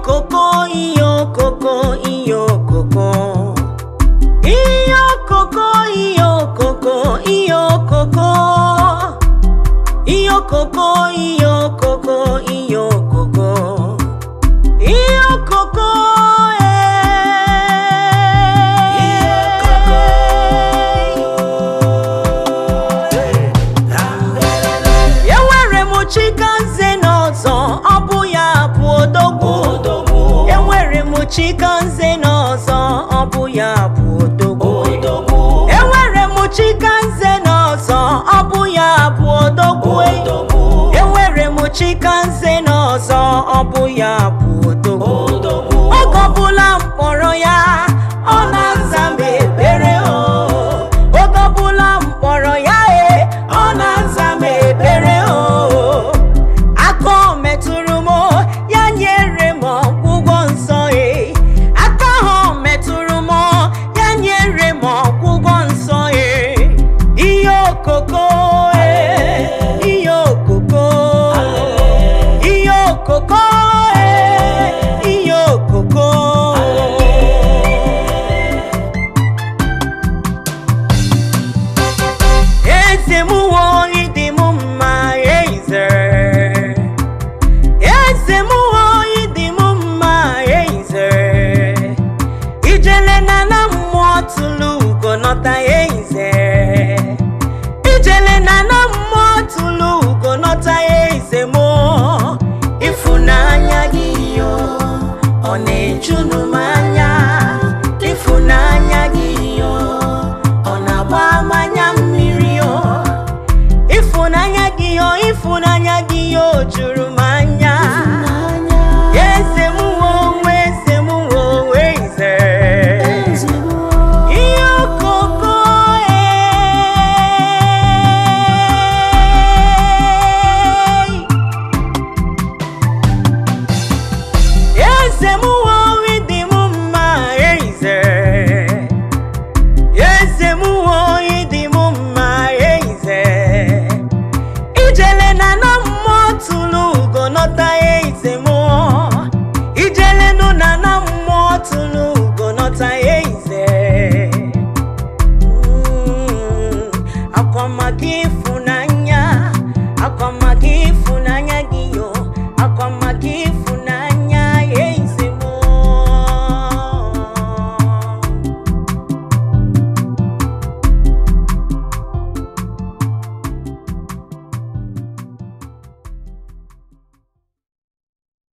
okoko ihe okoko ihe okoko ihe okoko ihe okoko ihe okoko ihe okoko ihe okoko ihe okoko ihe okoko enwere m chikanze n'ọzọ ọ bụ ya bụ odogwu enwere m chikanze n'ọzọ ọ bụ ya bụ odogwu enwere m chikanze n'ọzọ ọ bụ ya bụ odogwu enwere m chikanze n'ọzọ ọ bụ ya bụ odogwu oge ọbụla m kpọrọ ya ọ na-aza m ekpere o oge ọbụla m kpọrọ ya e ọ na-aza m ekpere o aka o metụrụ m ya nyere m ọgwụgwọ nsọ e aka ahụ o metụrụ m ya nyere m ọgwụgwọ nsọ e ihe okoko e ihe okoko ihe okoko e ihe okoko eze m nwe ịdị m mma eze eze m nwe ịdị m mma eze ijele na na mmụọ tụlụ ugo nọta eze ijele na na mmụọ tụlụ ugo nọta eze m ịfụnanya gị yo ọ na-eju